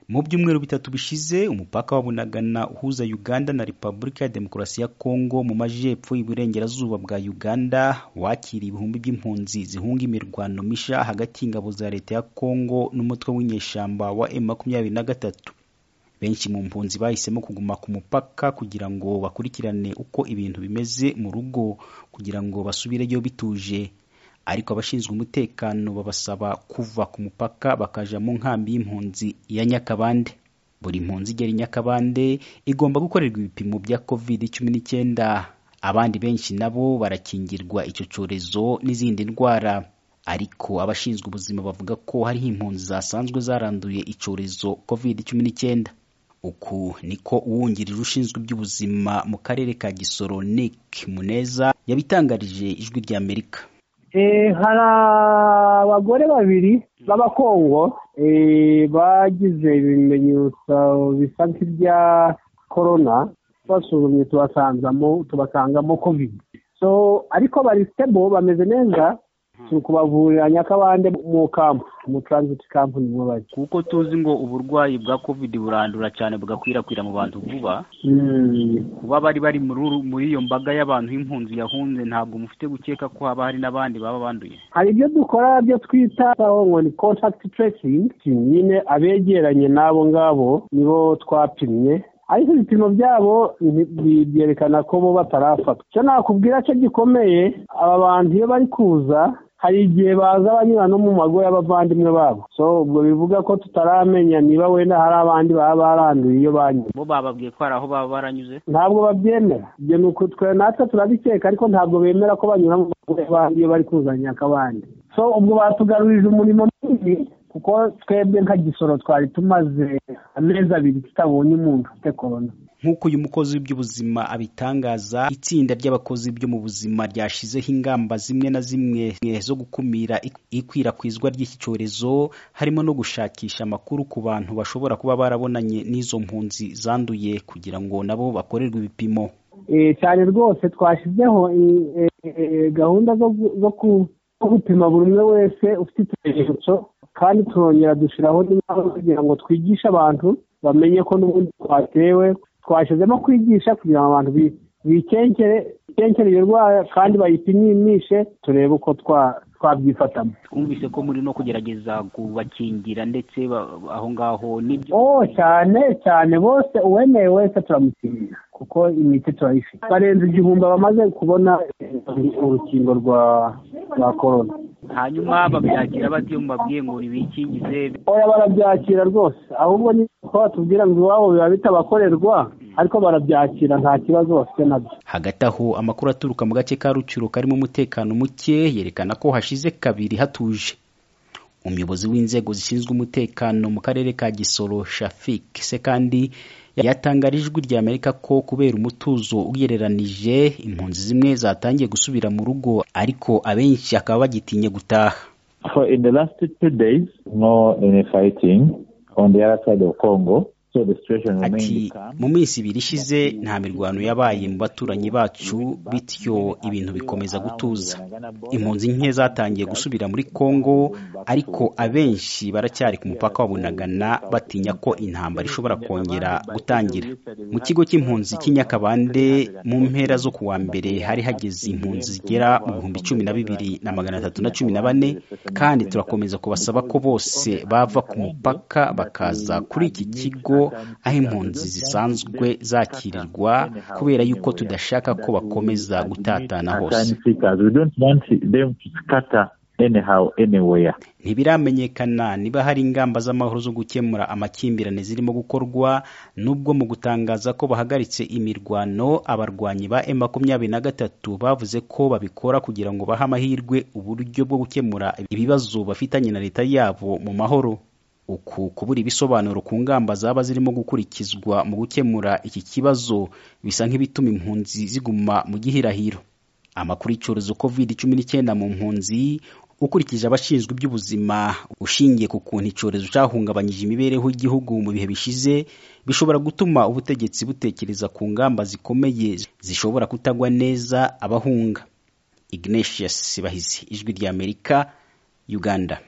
Mu byumweru bitatu bishize umupaka wa Bunagana uhuza Uganda na Repubulika ya Demokarasi ya Kongo mu majyepfo iburengerazuba bwa Uganda wakiriye ibihumbi by'impunzi zihunga imirwano misha hagati y'ingabo za leta ya Kongo n'umutwe w'inyeshyamba wa M23. Benshi mu mpunzi bahisemo kuguma ku mupaka kugira ngo bakurikirane uko ibintu bimeze mu rugo kugira ngo basubireyo bituje ariko abashinzwe umutekano babasaba kuva ku mupaka bakaja mu nkambi y'impunzi ya Nyakabande. Buri mpunzi igera i Nyakabande igomba gukorerwa ibipimo bya covid cumi n'icyenda. Abandi benshi nabo barakingirwa icyo cyorezo n'izindi ndwara. Ariko abashinzwe ubuzima bavuga ko hariho impunzi zasanzwe zaranduye icyorezo covid cumi n'icyenda. Uku niko uwungirije ushinzwe iby'ubuzima mu karere ka Gisoro Nick Muneza yabitangarije Ijwi ry'Amerika. hari abagore babiri b'abakongo bagize ibimenyetso bisa nk'ibya korona basuzumye tubasangamo tubasangamo kovide ariko bari sitebo bameze neza turi kubavurira nyakabande mu kampu mu taranziti kampu niho bari kuko tuzi ngo uburwayi bwa covid burandura cyane bugakwirakwira mu bantu vuba kuba bari bari muri uru- muri iyo mbaga y'abantu y'impunzi yahunze ntabwo mufite gukeka ko haba hari n'abandi baba banduye hari ibyo dukora byo twita ngo ni kontakiti teresingi nyine abegeranye n'abo ngabo nibo twapimye ariko ibipimo byabo nti- byerekana ko bo batarafatwa icyo nakubwira cyo gikomeye aba bantu iyo bari kuza hari igihe baza banyura no mu mago y'abavandimwe babo so ubwo bivuga ko tutaramenya niba wenda hari abandi baba baranduye iyo banyura bo bababwiye ko hari aho baba baranyuze ntabwo babyemera ibyo ni uku twe natwe turabikeka ariko ntabwo bemera ko banyura mu bagore bandi iyo bari kuzanya akabandi so ubwo batugarurije umurimo munini kuko twebwe nka gisoro twari tumaze amezi abiri tutabonye umuntu ufite korona nk'uko uyu mukozi w'iby'ubuzima abitangaza itsinda ry'abakozi byo mu buzima ryashyizeho ingamba zimwe na zimwe zo gukumira ik- ikwirakwizwa ry'iki cyorezo harimo no gushakisha amakuru ku bantu bashobora kuba barabonanye n'izo mpunzi zanduye kugira ngo nabo bakorerwe ibipimo Eh, cyane rwose twashyizeho i- eh, eh, gahunda zo gu- zo ku- zo gupima buri umwe wese ufite ikimenyetso kandi turongera dushyiraho n'inama kugira ngo twigishe abantu bamenye ko n'ubundi twatewe twashyizemo kwigisha kugira ngo abantu bi- bikenkere bikenkere iyo ndwara kandi bayipimishe turebe uko twa- twabyifatamo twumvise ko muri no kugerageza kubakingira ndetse aho ngaho n'ibyo oh cyane cyane bose uwemeye wese turamukingira kuko imiti turayifite barenze igihumbi bamaze kubona urukingo rwa rwa korona hanyuma babyakira bati iyo mubabwiye ngo nibikingize oya barabyakira rwose ahubwo ni ko batubwira ngo iwabo biba bitabakorerwa ariko barabyakira nta kibazo bafite nabyo hagati aho amakuru aturuka mu gace ka rucuro karimo umutekano muke yerekana ko hashize kabiri hatuje umuyobozi w'inzego zishinzwe umutekano mu karere ka gisoro shafik sekandi yatangarije ijwi rya amerika ko kubera umutuzo ugereranije impunzi zimwe zatangiye gusubira mu rugo ariko abenshi bakaba bagitinye gutaha For in the last two days, no any fighting on the other side of Congo. So the situation ati remains calm. mu minsi ibiri ishize nta mirwano yabaye mu baturanyi bacu bityo ibintu bikomeza gutuza impunzi nke zatangiye gusubira muri Kongo ariko abenshi baracyari ku mupaka wa Bunagana batinya ko intambara ishobora kongera gutangira mu kigo cy'impunzi cy'i Nyakabande mu mpera zo kuwa mbere hari hageze impunzi zigera mu bihumbi cumi na bibiri na magana atatu na cumi na bane kandi turakomeza kubasaba ko bose bava ku mupaka bakaza kuri iki kigo aho impunzi zisanzwe zakirirwa kubera yuko tudashaka ko bakomeza gutatana hose Asylum seekers, We don't want them to scatter anyhow, anywhere. ntibiramenyekana niba hari ingamba z'amahoro zo gukemura amakimbirane zirimo gukorwa nubwo mu gutangaza ko bahagaritse imirwano abarwanyi ba M makumyabiri na gatatu bavuze ko babikora kugira ngo bahe amahirwe uburyo bwo gukemura ibibazo bafitanye na leta yabo mu mahoro uku kubura ibisobanuro ku ngamba zaba zirimo gukurikizwa mu gukemura iki kibazo bisa nk'ibituma impunzi ziguma mu gihirahiro amakuru y'icyorezo covid cumi n'icyenda mu mpunzi ukurikije abashinzwe iby'ubuzima ushingiye ku kuntu icyorezo cyahungabanyije imibereho y'igihugu mu bihe bishize bishobora gutuma ubutegetsi butekereza ku ngamba zikomeye zishobora kutagwa neza abahunga ignatius bahizi ijwi ry'amerika uganda